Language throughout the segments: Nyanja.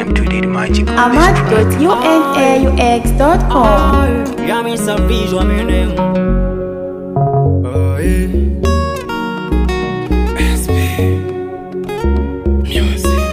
them to the magic. ahmad.unaux.com. Yeah, me savage, what me name? Oh, yeah. SP. Music.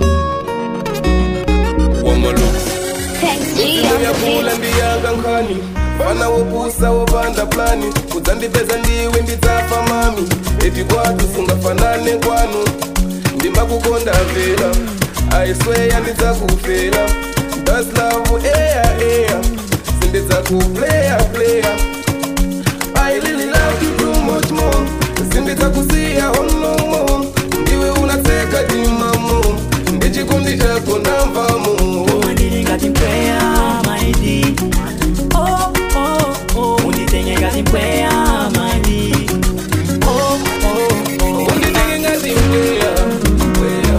Wamalook. yakula ndiyanga nkhani fana wopusa wopanda plani kudzandipeza ndiwe ndidzafa mami eti kwatu sungafanane kwanu ndimakukonda vela aisweya ndidzakufela daslavu eya eya sindidzakupleya pleya I really love you too much more sindidzakusiya on no more ndiwe unateka dimamo ndichikondi chako ndamvamo Unditenge ngati mpweya, my D. Oh, oh, oh. Unditenge ngati mpweya, my D. Oh, oh, oh. unditenge ngati mpweya mpweya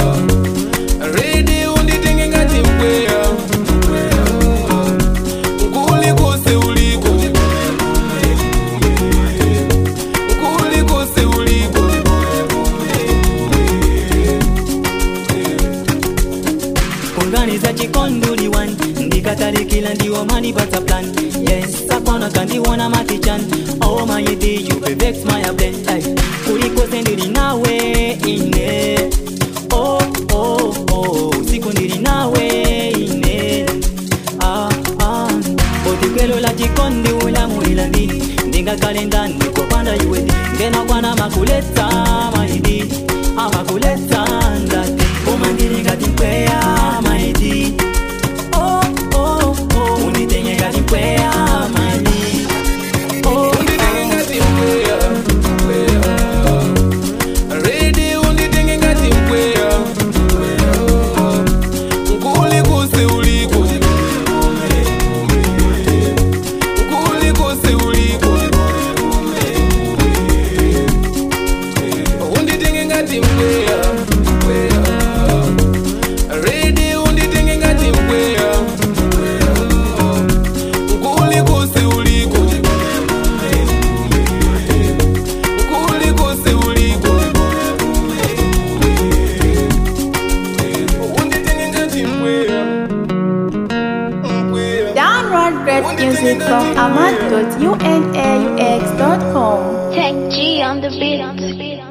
redi unditenge ngati mpweya mpweya kulikose uliko kulikose uliko kunganiza chikonduli wan ndikatalikila ndiwo manipata plan yes akona kandiwona makichan oh my day you be vex my blend ay kulikose ndili nawe ine oh oh oh siku ndili nawe ine ah ah otikwelo la chikondi ulamulila ndini ndingakale ndani kopanda iwe ngena kwana makuleta maidi amakuleta ndati umandili ngati mpweya maidi oh oh oh unditenge ngati mpweya maidi oh unditenge ngati mpweya mpweya redi unditenge ngati mpweya mpweya kulikose uliko kulikose uliko unditenge ngati mpweya mpweya redi unditenge ngati mpweya mpweya kulikose uliko kulikose uliko unditenge ngati mpweya mpweya Download great music from ahmad.unaux.com. Tech G on the beat.